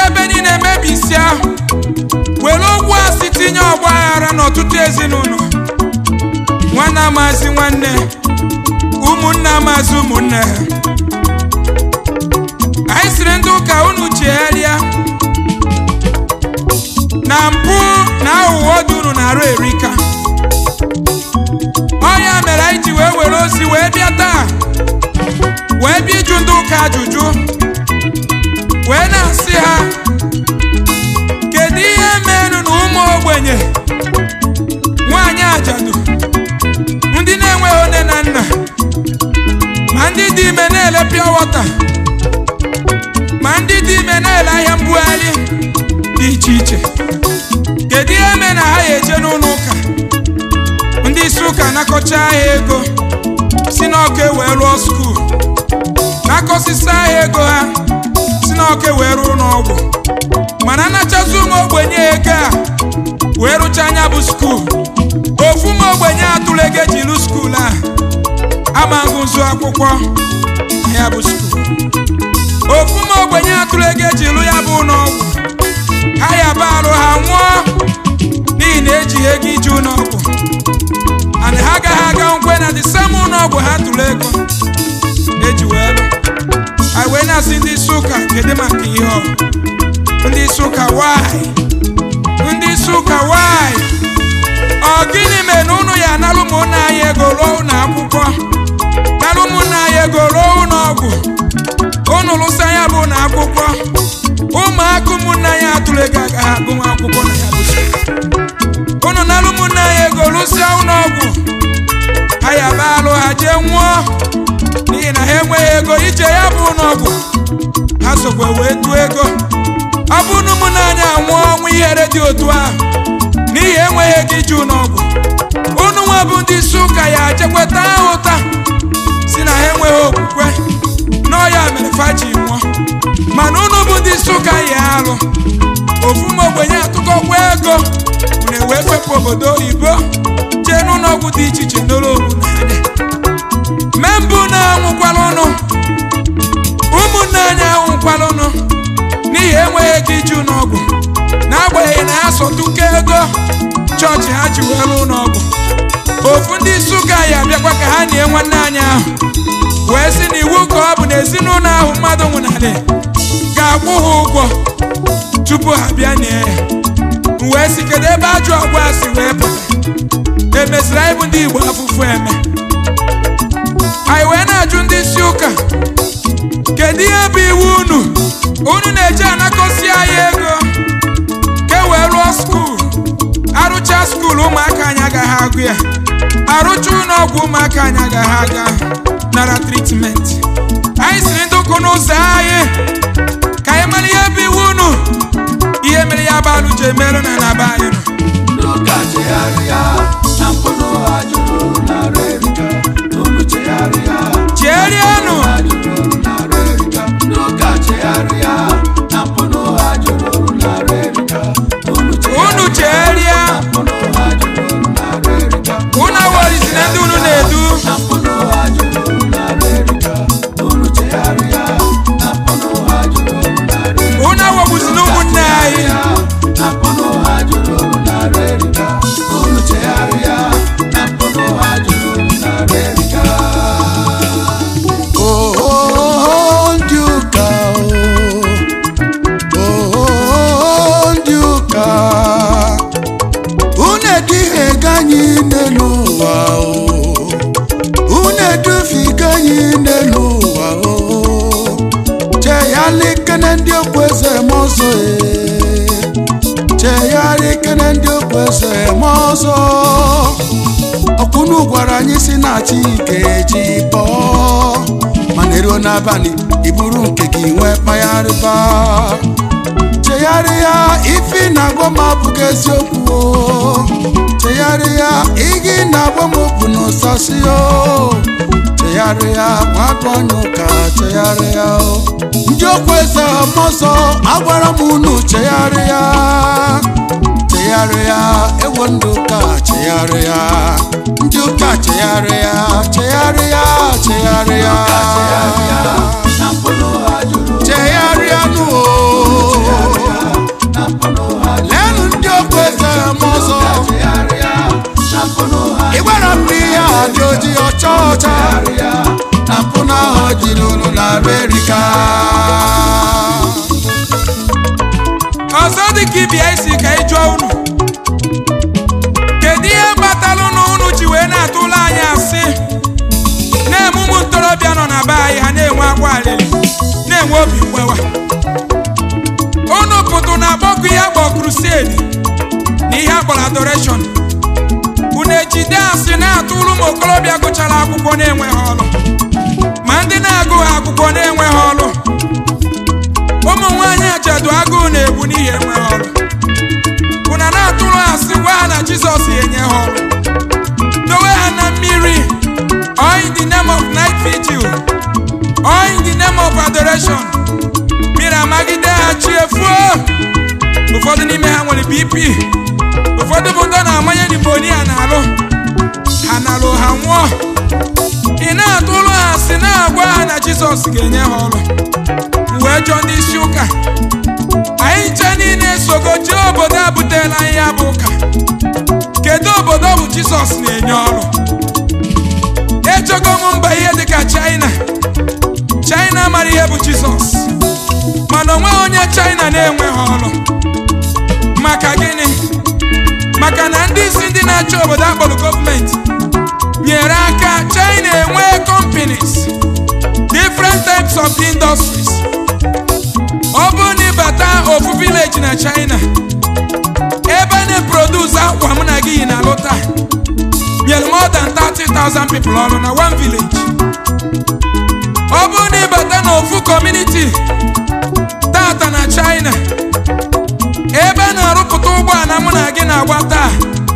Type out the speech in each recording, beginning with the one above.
ebe niile mebisia were okwu asị tinye ọgba aghara n'ọtụtụ ezinụlọ nwanne amazi nwanne ụmụnne amazi ụmụnne ha anyị siri ndị ụka unu chegharịa na mpụ na aghụghọ dị unu na-arụ erika ọ ya mere anyị ji wee were ozi wee bịa taa wee bịa ịjụ ndị ụka ajụjụ wee na-asị ha kedu ihe merụ na ụmụ ogbenye nwaanyị ajadu ndị na-enweghị nne na nna ma ndị dị ime na-ele pịa wọta ma ndị dị ime na-ele ahịa mbugharị dị iche iche kedu ihe mere na ha ya eje n'ụlọ ụka ndị isi ụka nakọcha ha ego si n'ọka wee rụọ skuul nakọsịsa ha ego ha si n'ọka wee rụọ n'ọgwụ mana anachazi ụmụ ogbenye ego a wee rụcha anya bụ skuul ofu ụmụ ogbenye atụrụ ego eji rụ skuul a amaghị nzu akwụkwọ na ya bụ skuul ofu ụmụ ogbenye atụrụ ego eji rụ ya bụ ụlọọgwụ ha ya ba arụ ha nwụọ n'ihi na ejighị ego iji ụlọọgwụ and ha agaghị aga nkwe na the same ụlọọgwụ ha tụrụ ego eji wee lụ anyị wee na-asị ndị isi ụka kedu maka ihe ọ ndị isi ụka why ndị isi ụka why ọ gịnị mere na ụnụ ya analụ ụmụnna anyị ego ruo ụlọ akwụkwọ nalụ ụmụnna anyị ego ruo ụlọ ọgwụ ụnụ lụsa ya bụ ụlọ akwụkwọ ụmụaka ụmụnna anyị atụrụ ego agaghị agụnwa akwụkwọ na ya bụ skuul ụnụ nalụ ụmụnna anyị ego lụsịa ụlọ ọgwụ ha ya ba alụ ha jee nwụọ n'ihi na ha enweghị ego ije ya bụ ụlọ ọgwụ ha sokwa wee tụọ ego ọ bụ na ụmụnna anyị anwụọ ọnwụ ihere dị otu ahụ n'ihi enweghị ego ije ụlọ ọgwụ unu nwa bụ ndị isi ụka ya jekweta ha ụta si na ha enweghị okwukwe n'ọya mere faji nwụọ mana unu bụ ndị isi ụka ya alụ ofu ma ogbenye atụkọkwa ego unu ewee fepụ obodo oyibo jee n'ụlọ ọgwụ dị iche iche n'ụlọ ogwu n'anya mee mbụ na-anwụkwala ụnụ ụmụnne anyị anwụkwala ụnụ n'ihi enweghị ego iji ụlọ ọgwụ n'agbanyeghị na ha sọtụke ego chọọchị ha ji wee rụọ ụlọ ọgwụ ofu ndị isi ụka ya abịakwa ka ha nie nwanne anyị ahụ wee sị na iwu ka ọ bụ na ezinụlọ ahụ mmadụ nwụnarị ga-akwụ ha ụgwọ tupu ha bịa nie ya m wee sị kedu ebe ajọ ọgwụ a si wee pụta emeziri anyị bụ ndị igbo afụfụ eme anyị wee na-ajụ ndị isi ụka kedu ihe bụ iwu unu unu na-eji anakọsi anyị ego ka e wee rụọ skuul arụcha skuul ụmụaka anyị agaghị agụ ya arụcha ụlọ ọgwụ ụmụaka anyị agaghị aga nara tritment anyị siri ndị ụkwụ n'ụzọ anyị ka anyị mara ihe bụ iwu unu ihe mere ya bụ alụ ji emerụ na na be anyị nọ N'ụka chegharịa na mpụrụ ha jụrụ narị erika unu chegharịa cherienụ ha jụrụ narị erika N'ụka chegharịa na mpụrụ ha jụrụ narị erika unu unu cheria na mpụrụ ha jụrụ narị erika unu aworizi na ndị unu na-edu na mpụrụ ha jụrụ narị erika unu chegharịa na mpụrụ ha jụrụ narị erika unu awogbuzi na ụmụnne anyị na mpụrụ ha jụrụ narị erika unu chegharịa na mpụrụ ha jụrụ narị erika Oh, ndị ụka oh, ndị ụka unu eduhiega anyị n'elu ụwa o. unu edufiga anyị n'elu ụwa o. chegharịkene ndị okpueze ma ọzọ e. chegharịkene ndị okpueze ma ọzọ ọkwụnụ gwara anyị si na chi ga-eji bọọ mana eruo n'abalị iburu nke gị nwee kpagharịba chegharịa ife ị na-agwa m abụghị eziokwu o chegharịa igi na-agwa m bụ n'ụsasị o chegharịa nwatụ anya ụka chegharịa o ndị okwu eze ọmọzọ agwara m unu chegharịa chegharịa ewo ndị ụka chegharịa ndị ụka chegharịa chegharịa chegharịa na mpụrụ ha jụrụ chegharịa nụ o ọzọ dị ka ibia isi ka ị jụọ unu kedu ihe kpatalụ na unu ji wee na-atụla anyị asị na-eme ụmụ ntorobịa nọ na be anyị ha na-enwe akwa alịlị na-enwe obi mgbewa unu pụtụ na akpọkụ ihe akpọ krusedi na ihe akpọrọ adoreshọn unu ejide asị na-atụrụ ụmụ okorobịa gụchara akwụkwọ na-enweghị ọrụ ma ndị na-agụghị akwụkwọ na-enweghị ọrụ ụmụ nwaanyị ajedu agụụ na-egbu n'ihi enweghị ọrụ unu na-atụrụ asị gwa ha na jizọs enye ha ọrụ dowe ha na mmiri or in the name of night vigil or in the name of adoration mmiri amagide ha chi efuo ụfọdụ n'ime ha nwere bp ụfọdụ bụ ndị ọ na-amanye nimonia na-alụ ha nalụ ha nwụọ ị na-atụrụ ha asị na-agwa ha na jizọs ga-enye ha ọrụ wee jụọ ndị isi ụka anyị nche niile sogo jee obodo a butela anyị ya bụ ụka kedu obodo ọ bụ jizọs na-enye ọrụ ejogo m mba ihe dịka china china mara ihe bụ jizọs mana onweghị onye china na-enweghị ọrụ maka gịnị maka na ndị isi ndị na-achị obodo akpọrọ gọọmenti nyere aka china enwee companies different types of industries ọ bụrụ na ịbata ofu village na china ebe a na-eproduce akwa mụ na gị yi na lụta nyere more than 30,000 people ọrụ na one village ọ bụrụ na ịbata na ofu community tata na china ebe a na-arụpụta ụgbọala mụ na gị na-agba taa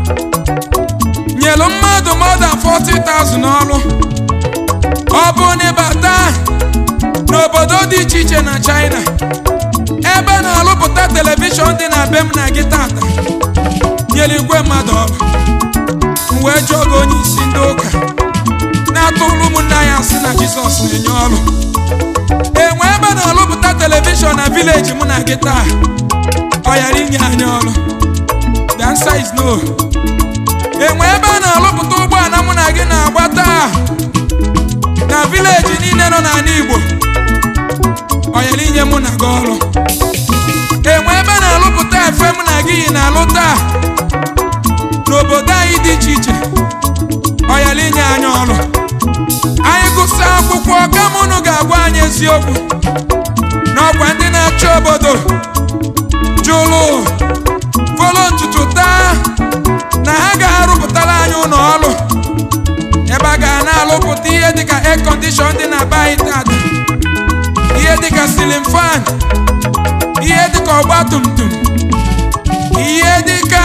nyelu mmadụ more than 40,000 ọrụ ọ bụrụ na ịbata n'obodo dị iche iche na china ebe a na-arụpụta telivishọn dị na be m na gị tata nyere igwe mmadụ ọrụ m wee jụọ gị onye isi ndị ụka na-atụrụ ụmụnne anyị asị na jizọs na-enye ọrụ enwe ebe a na-arụpụta telivishọn na vileji mụ na gị taa ọ yara inye anyị ọrụ the answer is no enwe ebe a na-arụpụta ụgbọala mụ na gị na-agba taa na vileji niile nọ n'ala igbo ọ yara inye mụ na gị ọrụ enwe ebe a na-arụpụta efe mụ na gị yi na-alụ taa n'obodo anyị dị iche iche ọ yara inye anyị ọrụ anyị gụsị akwụkwọ kama unu ga-agwa anyị eziokwu n'ọkwa ndị na-achị obodo jụrụ folo ntutu taa na ha ga-arụpụtara anyị ụlọ ọrụ ebe a ga na-alụpụta ihe dịka air condition dị na be anyị tata ihe dịka silin fan ihe dịka ọgba tum tum ihe dịka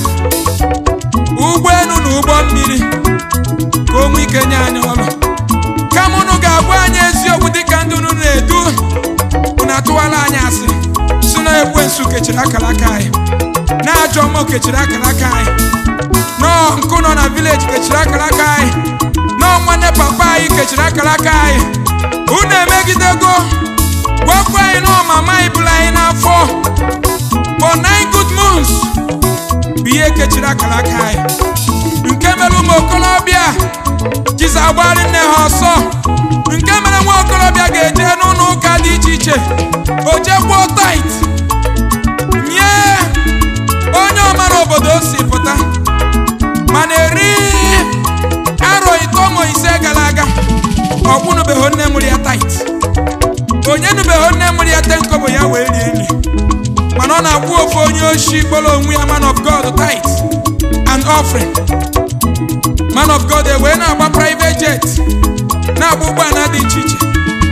ụgbọelu na ụgbọ mmiri ka o nwee ike nye anyị ọrụ kama unu ga-agwa anyị eziokwu dịka ndị unu na-edu unu atụwala anyị asị si na ekwensu kechiri akara aka anyị na ajọ mmụọ kechiri akara aka anyị nọọ nkụ nọ na vileji kechiri akara aka anyị nọọ nwanne papa anyị kechiri akara aka anyị unu emegidego gwakwa anyị nọọ mama anyị bụrụ anyị n'afọ for nine good months bụ ihe kechiri akara aka anyị nke mere ụmụ okorobịa jizi agbari nne ha ọsọ nke mere nwa okorobịa ga-eje n'ụlọ ụka dị iche iche o jekwuo tait nye onye ọmara obodo o si pụta mana eri arọ ito ma ise gara aga ọkwụnụbeghị nne mụrụ ya tait onye nụbeghị nne mụrụ ya tenkobo ya wee rie nri mana ọ na-akwụ ofu onye oshi kpọrọ onwe ya man of god tait and offering man of god ewee na-agba private jet na-agba ụgbọala dị iche iche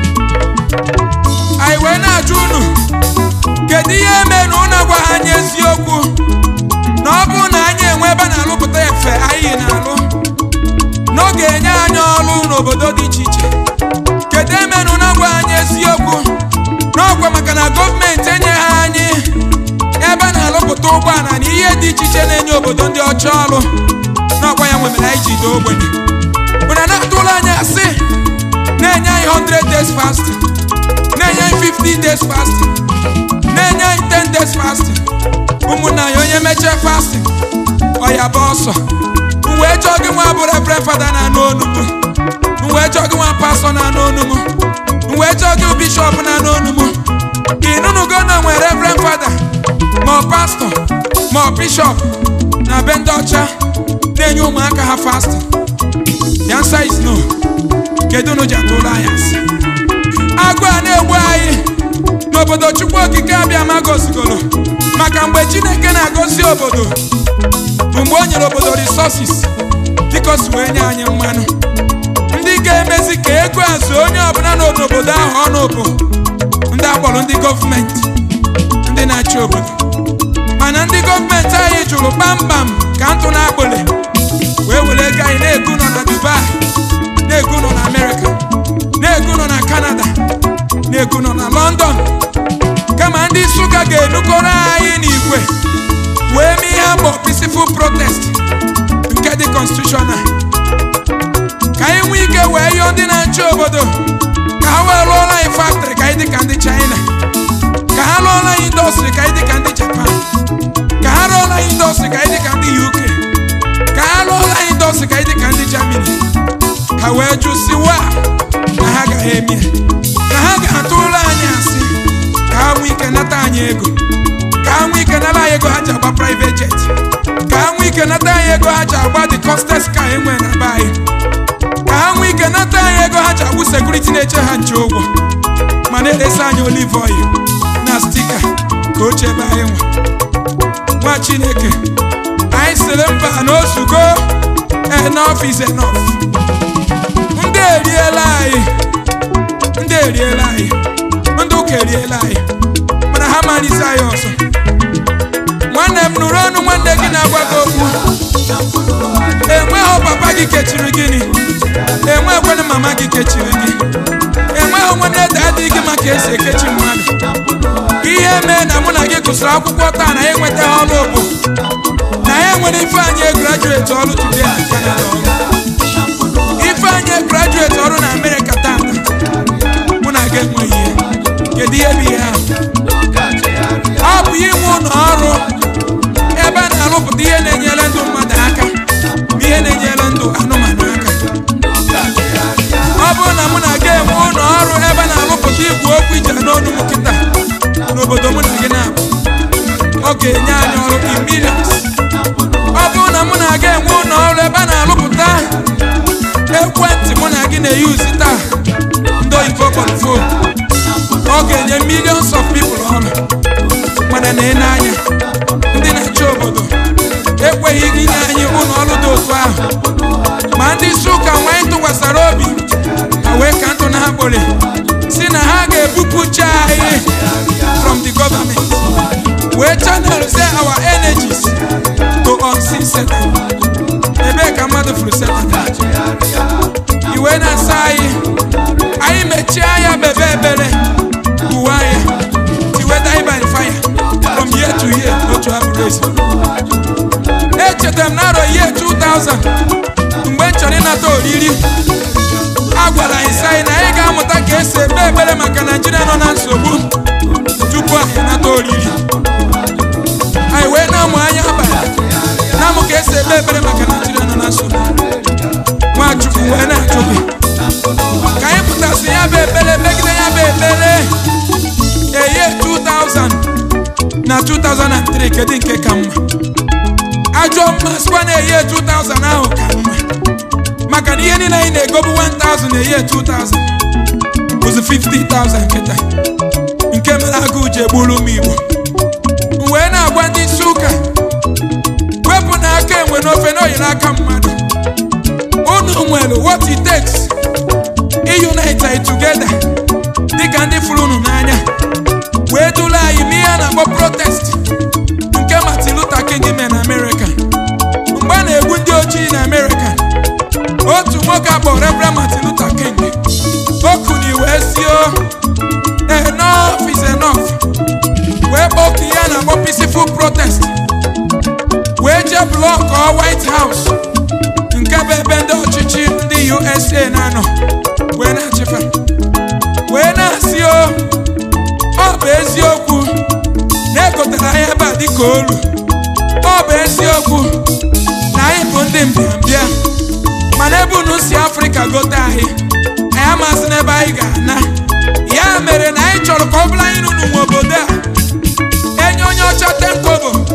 anyị wee na-ajụ unu kedu ihe mere na unu agwaghị anyị eziokwu na ọ bụrụ na anyị enwe ebe a na-alụpụta efe anyị na-alụ n'oge enye anyị ọrụ n'obodo dị iche iche kedu eme na unu agwaghị anyị eziokwu n'ọkwa maka na gọọmenti enyeghị anyị ebe a na-alụpụta ụgbọala na ihe dị iche iche na-enye obodo ndị ọcha ọrụ n'ọkwa ya nwemere anyị ji doo ogbenye mana na-atụla anyị asị na-enye anyị 100 days fasting na-enye anyị 50 days fasting na-enye anyị 10 days fasting ụmụnna anyị onye mechie fasting ọ ya bụ ọsọ m wee chọọ gị nwa bụ reverend fada na-anụ onugbu m wee chọọ gị nwa pastọ na-anụ onugbu m wee chọọ gị bishọp na-anụ onugbu ịnụnụgo na nwe reverend fada pastọ ma ọ bishọp na be ndị ọcha na-enye ụmụaka ha fasting the answer is no kedu unu ji atụrụ anyị asị agụ a na-egbu anyị n'obodo chukwu okike abịa ma gozigoro maka mgbe chineke na-agozi obodo bụ mgbe o nyere obodo resources dịka o si wee nye anyị mmanụ ndị ga-emezi ka ego azụ onye ọbụla nọ n'obodo ahụ ọnụ bụ ndị akpọrọ ndị gọọmenti ndị na-achị obodo mana ndị gọọmenti anyị jụrụ kpamkpam ka ntụ na akpụli wee were ego anyị na-egu nọ na dubai na-egu nọ na amerịka na-egu nọ na kanada na-egu nọ na london kama ndị nsụka ga-enukọrọ anyị n'igwe wee mee ihe akpọ peaceful protest nke dị constitutional ka anyị nwee ike wee yọọ ndị na-achị obodo ka ha wee rụọla anyị factory ka anyị dị ka ndị china ka ha rụọla anyị indọstrị ka anyị dị ka ndị japan ka ha rụọla anyị indọstrị ka anyị dị ka ndị uk ka ha rụọla anyị indọstrị ka anyị dị ka ndị germany ha wee jụsiwa na ha gaghị eme ya na ha ga-atụrụ anyị asị ka ha nwee ike nata anyị ego ka ha nwee ike nara anyị ego ha ji agba private jet ka ha nwee ike nata anyị ego ha ji agba the costest car enwe na be anyị ka ha nwee ike nata anyị ego ha ji agbụ sekuriti na-eche ha nche ụgwọ ma na-eresi anyị olive oil na stika ka o chebe anyị nwa nwa chineke anyị sịrị mba na ozugo enough is enough ndị eriela anyị ndị eriela anyị ndị ụka eriela anyị mana ha malite anyị ọzọ nwanne m nụrụ ọnụ nwanne gị na-agwa gị okwu enweghị papa gị kechiri gịnị enweghịkwana mama gị kechiri gị enweghị nwanne dadị gị maka esi ekechi mmadụ ihe mee na mụ na gị gụsịrị akwụkwọ taa na ya enwetaghị ọrụ bụ na ya nwere ifeanyị grajueti ọrụ today na Canada ọrụ ifeanyị grajueti ọrụ na Amerịka tata mụ na gị enweghị ihe kedu ihe bụ ihe ahụ ọ bụ inwe ụlọ ọrụ ebe a na-arụpụta ihe na-enyere ndụ mmadụ aka ma ihe na-enyere ndụ anụmanụ aka ọ bụrụ na mụ na gị enwe ụlọ ọrụ ebe a na-arụpụta igwe okwu ije n'ọnụ m kịta n'obodo mụ na gị na-abụ ọ ga-enye anyị ọrụ in millions ọ bụrụ na mụ na gị enwe ụlọ ọrụ ebe a na-arụpụta ekwentị mụ na gị na-eyuzi taa ndị oyibo kpọrọ fon ọ ga-enye millions of people ọrụ mana na anya ndị na-achị obodo ekweghị inye anyị ụlọ ọrụ dị otu ahụ ma ndị isi ụka nwa anyị tụkwasara obi ha wee ka ntụ na ha kpọrọ si na ha ga-ebupụcha anyị from the government wee channel say our energies to unseen Satan ebee ka mmadụ furu Satan iwe na-asa anyị anyị mechie anya bebe ebere uwe anya tiwe die by fire from year to year otu abụrụ ezi echetara m n'arọ year 2000 mgbe m chọrọ ịnata oriri a gwara anyị sị anyị na anyị ga-amụta ka esi ekpe ekpere maka naijiria nọ na nsogbu tupu anyị nata oriri anyị wee na-amụ anya abalị na-amụ ka esi ekpe ekpere maka naijiria nọ na nsogbu nwachukwu wee na-ajụ gị ka anyị pụtasị ya bụ ekpere megide ya bụ ekpere eye 2000 na 2003 kedu nke ka mma ajọ mma sikwa na eye 2000 ahụ ka mma maka na ihe niile anyị na-egobu 1000 na eye 2000 bụzi 50,000 nkịta nke mere agụụ ji egburu ụmụ igbo m wee na-agwa ndị isi ụka wepụ na aka enwe n'ofe na oyiri aka mmadụ unu nwere what it takes iunite anyị together dịka ndị fụrụ unu n'anya wee duru anyị n'ihe a na-akpọ protest nke Martin Luther King mere na Amerịka mgbe a na-egbu ndị ojii na Amerịka otu nwoke akpọrọ Reverend Martin Luther King okuni wee sio enough is enough wee kpọku ihe a na-akpọ peaceful protest wee jee blọkọ White House nke bụ ebe ndị ọchịchị ndị USA na-anọ wee na-achịfa wee na-asị o ọ bụ eziokwu na egotere anyị ebe a dịka olu ọ bụ eziokwu na anyị bụ ndị mbịambịa mana ebe unu si afrịka gote anyị anyị amasị n'ebe anyị ga-ana ya mere na anyị chọrọ ka ọ bụrụ anyị n'unu nwe obodo a enye onye ọcha tenkobo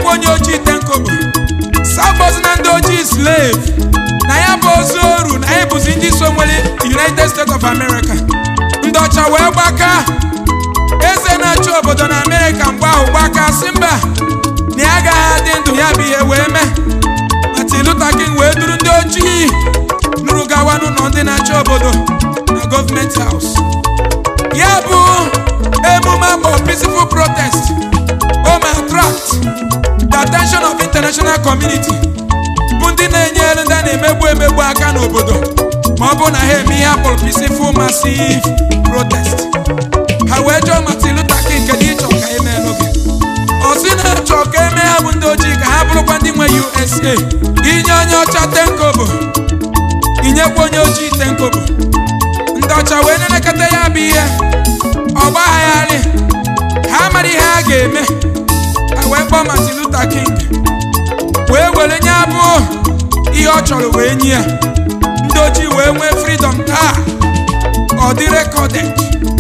onye ojii tenkobo sabọzi na ndị ojii slave na ya bụ ozu oru na anyị bụzi ndị so nwere united states of america ndị ọcha wee gbaka eze na-achị obodo na amerịka mgbe ahụ gbaka si mba na ya agaghị adị ndụ ya bụ ihe wee mee Martin Luther King wee duru ndị ojii nụrụ gawa n'ụlọ ndị na-achị obodo na gọọmenti haus ya bụ emume akpọ peaceful protest o ma attract the attention of international community bụ ndị na-enyere ndị a na-emegbu emegbu aka n'obodo ma ọ bụrụ na ha eme ihe akpọrọ peaceful massive protest ha wee jụọ Martin Luther King kedu ịchọ ka emee n'oge ọ sị na-achọ ka eme ha bụ ndị ojii ka ha bụrụkwa ndị nwe USA inye onye ọcha tenkobo inyekwa onye ojii tenkobo ndị ọcha wee na-elekọta ya bụ ihe ọgbagharị ha mara ihe a ga-eme ha wee kpọọ Martin Luther King wee were nye abụ ihe ọ chọrọ wee nye ya ndị ojii wee nwee freedom taa ọ dị recorded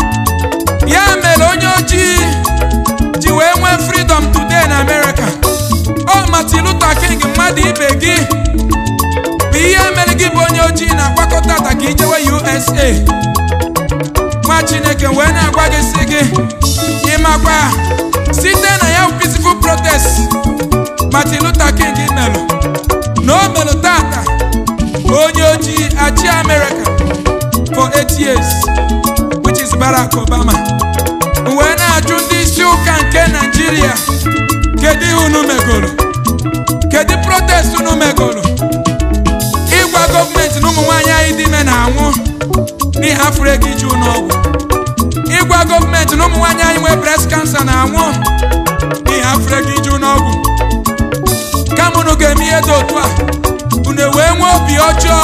ya mere onye ojii ji wee nwee freedom today na America ọ Martin Luther King mmadụ ibe gị bụ ihe mere gị bụ onye ojii na-agbakọta ata ka ijewe USA nwa Chineke wee na-agwa gị si gị ịmakwa site na ya peaceful protest Martin Luther King melụ na o melụ tata onye ojii achị America for eight years which is Barack Obama wee na-ajụ ndị isi ụka nke Naịjirịa kedu ihe unu megoro kedu protest unu megoro ịgwa gọọmenti na ụmụ nwaanyị anyị dị ime na-anwụ n'ihi afụrụ ego iji ụlọọgwụ ịgwa gọọmenti na ụmụ nwaanyị anyị nwee breast cancer na-anwụ n'ihi afụrụ ego iji ụlọọgwụ kama unu ga-eme ihe dị otu a unu wee nwee obi ọjọọ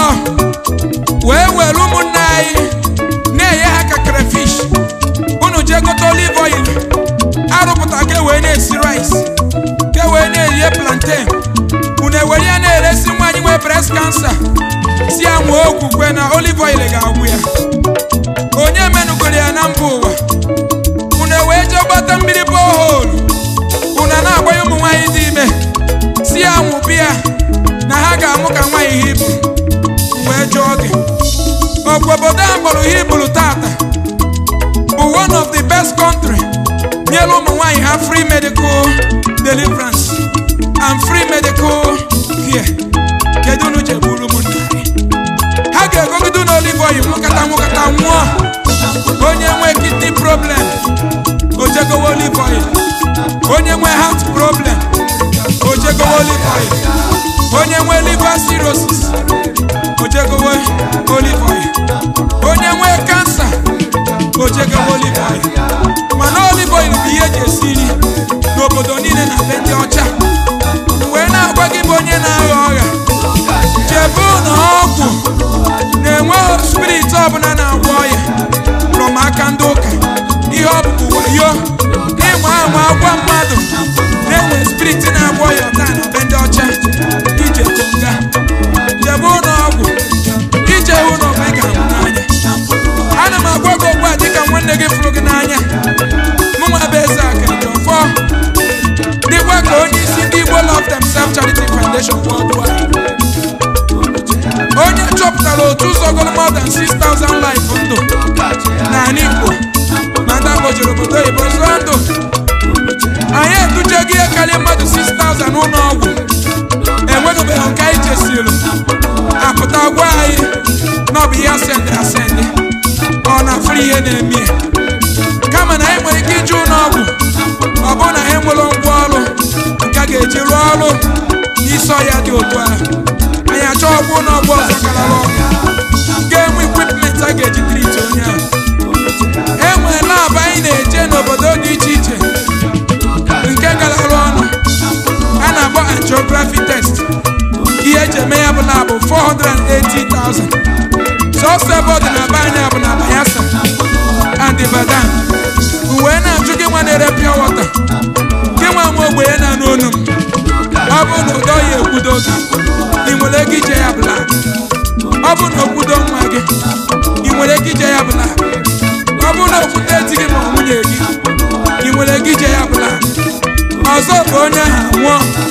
wee were ụmụnne anyị na-enye ha ka crayfish unu jee gote olive oil arụpụta ka e wee na-esi rice ka e wee na-erie plantain unu ewere ya na-eresi nwaanyị nwee breast cancer si ya nwee okwukwe na olive oil ga-agwụ ya onye menugoro ya na mba ụwa unu ewee jee gbata mmiri borehole unu a na-agbanye ụmụ nwaanyị dị ime si ya nwụbi ya na ha ga-amụ ka nwaanyị hibru wee jụọ gị ọkwa obodo a kpọrọ hibru tata bụ one of the best country nyere ụmụ nwaanyị ha free medical deliverance and free medical care kedu unu jegburu ụmụnna ha ga-egogide na olive oil nwụkata nwụkata nwụọ onye nwe kidney problem ojegowe olive oil onye nwe heart problem ojegowe olive oil onye nwe liver cirrhosis ojegowe olive oil onye nwe kansa ojegowe olive oil mana olive oil bụ ihe eji esi nri n'obodo niile na be ndị ọcha wee na-agwa gị bụ onye na-agha ọgha chebe na ọgwụ na-enweghị spirit ọbụla na-agwọ ọya from aka ndị ụka ihe ọ bụ wayo ịnwa anwa agwa mmadụ na-enwe spirit na-agwọ ọya taa na be ndị ọcha ije konga chebe ụlọ ọgwụ ije hụ na ọgwụ ị ga-ahụ n'anya ana m agwa gị ugbu a dịka nwanne gị fụrụ gị n'anya mụnwa bụ eze akịrịka ọfọ dịkwa ka onye isi ndị Igbo Love Themselves Charity Foundation worldwide onye chọpụtara otu ụzọ goro more than 6,000 life ndụ n'ala Igbo ma ndị akpọjiri obodo oyibo zụọ ndụ anyị edujego ihe karịa mmadụ 6,000 n'ụlọ ọgwụ enweghịbeghị nke anyị jesiri apụta gwa anyị na ọ bụ ihe asendị asendị ọ na-afụrụ ihe na-eme ya kama na anyị nwere ike ije ụlọ ọgwụ ọ bụrụ na anyị nwere ngwa ọrụ nke a ga-eji rụọ ọrụ n'isi ọya dị otu ahụ anyị achọ ọgwụ ụlọ ọgwụ ọzọ karara ọgwụ ga-enwe ekwipment a ga-eji triti onye ahụ e nwere labụ anyị na-eje n'obodo dị iche iche nke garara ọnụ a na-akpọ angiography test ihe eji eme ya bụ labụ 480,000 sọsọ ebe ọ dị na be anyị bụ na Bayelsa and Ibadan wee na-ajụ gị nwa na-ere pure water gị nwa nwa ogbenye na n'onu m ọ bụ na ụdọ ya ekwudo gị ị nwere ego ije ya blak ọ bụ na okwudo nwa gị ị nwere ego ije ya blak ọ bụ na okwute di gị ma ọ nwunye gị ị nwere ego ije ya blak ọzọ bụ onye ahụ nwụọ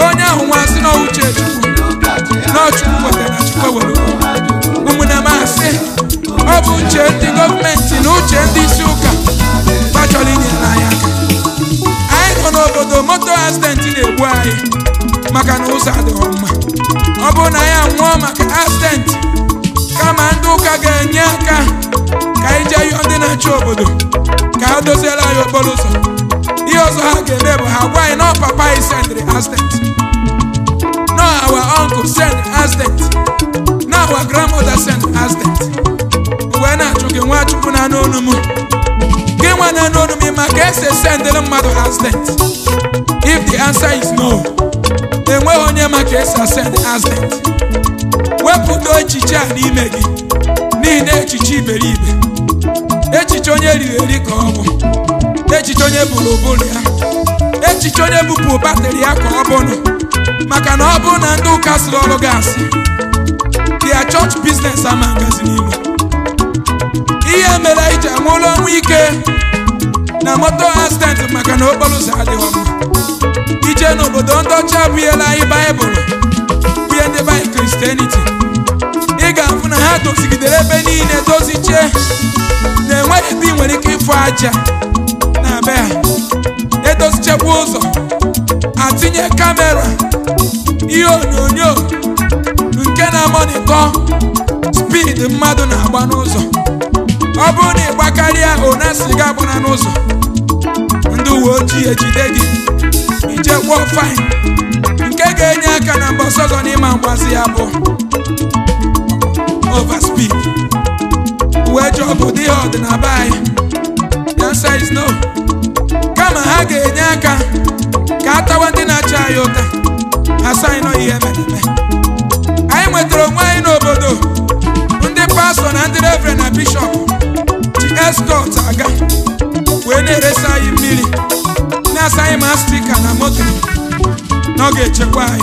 onye ahụ nwa sị na uche chukwu na chukwu wetara na chukwu ewere ụmụnne m asị ọ bụ uche ndị gọọmenti na uche ndị isi ụka gbachọrọ inye anyị aka anyị nọ n'obodo moto asidenti na-egbu anyị maka na ụzọ adịghị mma ọ bụrụ na anyị anwụọ maka asidenti kama ndị ụka ga-enye aka ka anyị jee yọọ ndị na-achị obodo ka ha doziere anyị okporo ụzọ ihe ọzọ ha ga-eme bụ ha gwa anyị na ọ papa anyị sendịrị asident no our uncle send asident no our grandmother send asident wee na-achụ gị nwa chukwu na n'onu m gị nwa na n'onu m ma ka esi sendịrị mmadụ asident if the answer is no enweghị onye ma ka esi asend asident wepụta echiche a n'ime gị n'ihi na echiche iberibe echiche onye riri eri ka ọ bụ echiche onye bụrụ ụbụrụ ya echiche onye bupụ batrị ya ka ọ bụnụ maka na ọ bụrụ na ndị ụka sịrị ọrụ gị asị dia chọọchị biznes ama ngazi n'ilu ihe mere anyị ji anwụrụ ọnwụ ike na moto accident maka na okporo ụzọ adịghị mma ije n'obodo ndị ọcha bunyela anyị baịbụl bunye ndị baị kristianity ị ga-afụ na ha dozigidere ebe niile dozichie na enweghị ebe ị nwere ike ịfụ aja na be ha edozichekwa ụzọ atinye kamera ihe onyonyo nke na-amonitọ spid mmadụ na-agba n'ụzọ ọ bụrụ na ị gbakarịa ona siga agbana n'ụzọ ndị uwe ojii ejide gị ijekwuo fine nke ga-enye aka na mgbe ọsọzọ n'ịma mgbazi ya bụ overspeed wee jụọ bụ dị ihe ọdịnaba anyị the answer is no kama ha ga-enye aka ka a tawa ndị na-achị anyị ụta ha sị anyị nọ ihe mere eme anyị nwetara onwe anyị n'obodo ndị pastọ na ndị revren na bishọp ji eskọt aga wee na-eresi anyị mmiri na-asa anyị ma stika na moto na ọ ga-echekwa anyị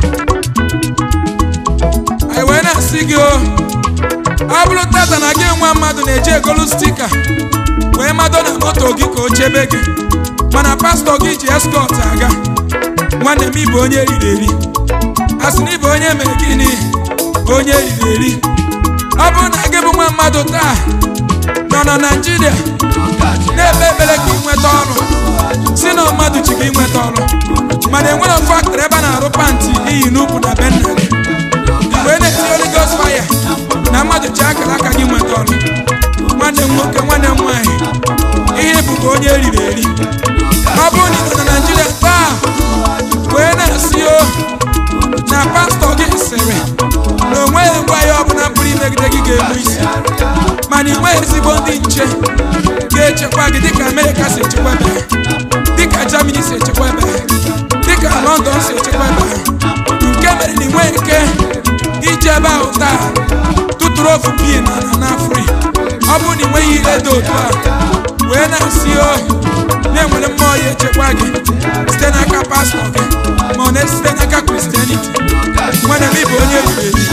anyị wee na-asị gị o ọ bụrụ tata na gị nwa mmadụ na-eji egolu stika wee mado na moto gị ka o chebe gị mana pastọ gị ji eskọt aga nwanne m ịbụ onye riri eri a sị na ịbụ onye mere gịnị onye riri eri ọ bụrụ na gị bụ nwa mmadụ taa nọ na naijiria na-ekpe ekpere ka ị nweta ọrụ si na mmadụ ji gị nweta ọrụ mana enwere faktọrị ebe a na-arụ pantị iyi n'ukwu na be nna gị mgbe ị na-eti Holy Ghost fire na mmadụ ji akara aka gị nweta ọrụ nwanne m nwoke nwanne m nwaanyị ihe bụ ka onye eriri eri ọ bụrụ na ị nọ na naijiria taa wee na-asị o na pastọ gị sịrị na o nweghị ngwa ya ọbụla pụrụ imegide gị ga-egbu isi mana ị nweghị ezigbo ndị nche ga-echekwa gị dịka amerịka si echekwa ebe ha dịka germany si echekwa ebe ha dịka london si echekwa ebe ha nke mere na ị nweghị ike ije ebe ahụ taa tụtụrụ ofu pin na n'afri ọ bụrụ na ị nweghị ihe dị otu a wee na-asị o na-enwere mmụọ ya echekwa gị site n'aka pastọ gị ma ọ na-esite n'aka kristianity nwanne m ịbụ onye riri eri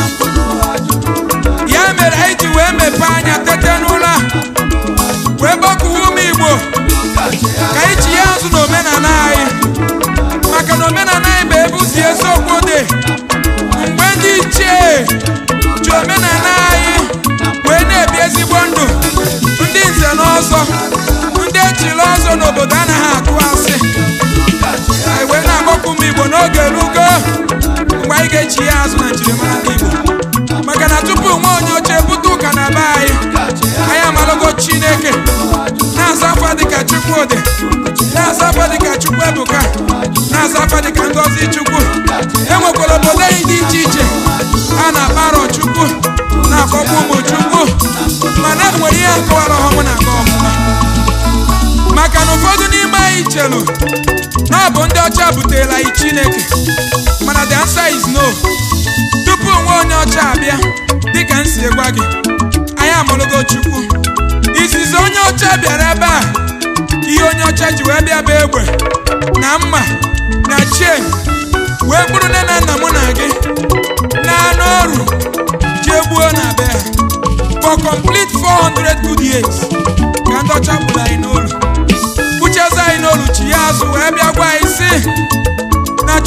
ya mere anyị ji wee mepee anya tete n'ụlọ a wee gbakọwa ụmụ igbo ka anyị ji ya azụ n'omenala anyị maka na omenala anyị bụ ebe ụzi eziokwu dị mgbe ndị ichie ji omenala anyị wee na-ebi ezigbo ndụ ndị nze na ọzọ ndị echiri ọzọ n'obodo anaghị atụ asị anyị wee na-agbakọ ụmụ igbo n'oge rugo mgbe anyị ga-echi ya azụ na njirimara ndị igbo maka na tupu nwa onye oche bute ụka na be anyị anyị amalogo chineke na-aza afa dịka chukwudị na-aza afa dịka chukwuebuka na-aza afa dịka ngozi chukwu enwekwara obodo anyị dị iche iche a na-akpa arọ chukwu na-akpọkwa ụmụ chukwu mana enwere ihe akọwara ọhụmụ na aga ọmụma maka na ụfọdụ n'ime anyị chelu na ọ bụ ndị ọcha butere anyị chineke mana the answer is no tupu nwa onye ọcha abịa dịka m si gwa gị anyị amụrụgo chukwu izizi onye ọcha bịara ebe a ihe onye ọcha ji wee bịa bụ egbe na mma na chen wee bụrụ nne na nna mụ na gị na anụ ọrụ jee gbuo na be ha for complete 400 good years ka ndị ọcha gburu anyị n'olu kpuchezi anyị n'olu chi ya azụ wee bịa gwa anyị sị na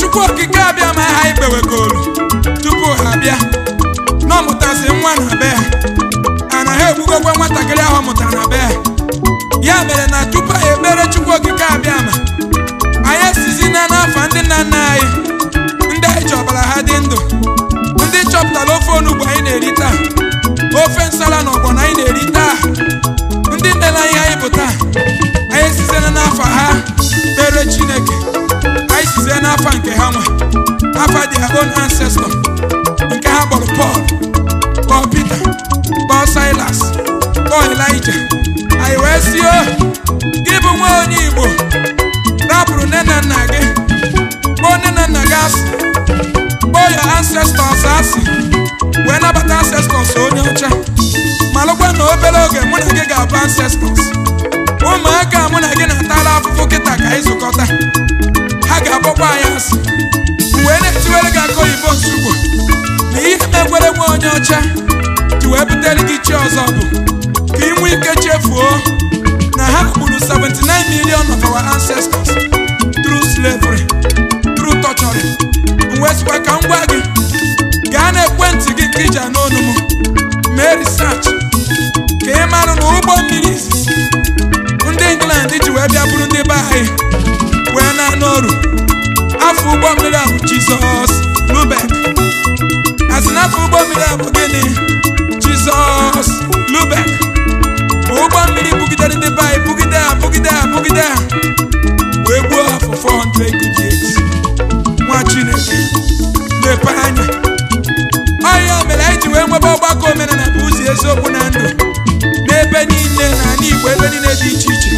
chukwu okike abịa ma ha ikpewegolu tupu ha bịa na ọ mụtazi nwa na be ha ana ha egbugokwa nwatakịrị ahụ ọ mụtara na be ha ya mere na tupu anyị ekpere chukwu okike abịa ma anyị esizina n'afọ ndị nna nna anyị ndị anyị chọbara ha dị ndụ ndị chọpụtara ofe onugbu anyị na-eri taa ofe nsala na ọgbọnọ anyị na-eri taa ndị nne na ihe anyị bụ taa anyị sizena n'afọ ha kpere chineke anyị sizie n'afa nke ha nwe afa their own ancestor nke ha kpọrọ Paul kpọọ Peter kpọọ Silas kpọọ Elijah anyị wee si o gị bụ nwa onye Igbo rapụrụ nne na nna gị kpọọ nne na nna gị asị kpọọ ya ancestors asị wee nabata ancestors onye ọcha malụkwa na obere oge mụ na gị ga-abụ ancestors ụmụaka mụ na gị na-atara afụfụ kịta ka anyị zụkọta ha ga-akpọkwa anyị asị wee na-etiwere gị aka oyibo nsugbo na ihe megwere nwa onye ọcha ji wee butere gị chi ọzọ bụ ka ị nwee ike chefuo na ha gburu 79 million of our ancestors through slavery through torturing wee sịkwa ka m gwa gị gaa na ekwentị gị nke iji anụ ọnụ m mee research ka ị marụ na ụgbọ mmiri izizi ndị England ji wee bịa bụrụ ndị be anyị wee na-anụ ọrụ afọ ụgbọ mmiri a bụ Jizọs Lubek asị na afọ ụgbọ mmiri a bụ gịnị Jizọs Lubek ma ụgbọ mmiri bugidere ndị be anyị bugide ha bugide ha bugide ha wee gbuo ha for 400 good years nwa Chineke mepe anya ọya mere anyị ji wee nwebe ọgbakọ omenala bụ ụzọ eziokwu na ndụ n'ebe niile na ala Igbo ebe niile dị iche iche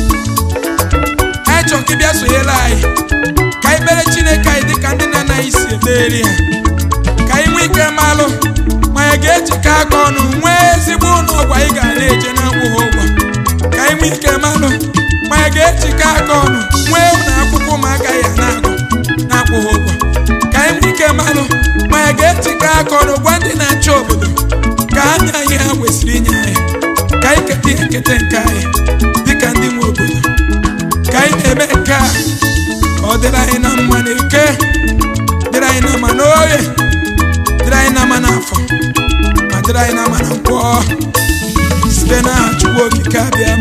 anyị chọrọ ka ị bịa sonyere anyị ka anyị kpere Chineke anyị dịka ndị nna nna anyị si ekpere ha ka anyị nwee ike malụ ma anyị ga-ejikọ aka ọnụ nwee ezigbo ụlọ ọgwụ anyị ga na-eje na-akwụghị ụgwọ ka anyị nwee ike malụ ma anyị ga-ejikọ aka ọnụ nwee ụlọ akwụkwọ ụmụaka ya na-agụ na-akwụghị ụgwọ ka anyị nwee ike malụ ma anyị ga-ejikọ aka ọnụ gwa ndị na-achị obodo ka ha nye anyị ha kwesịrị inye anyị ka anyị keta ihe nketa nke anyị dịka ndị nwe obodo ka anyị na-eme nke a ọ dịrị anyị na mma na ike dịrị anyị na mma n'oye dịrị anyị na mma n'afọ ma dịrị anyị na mma na nkwọ site n'aha Chukwu okike abịa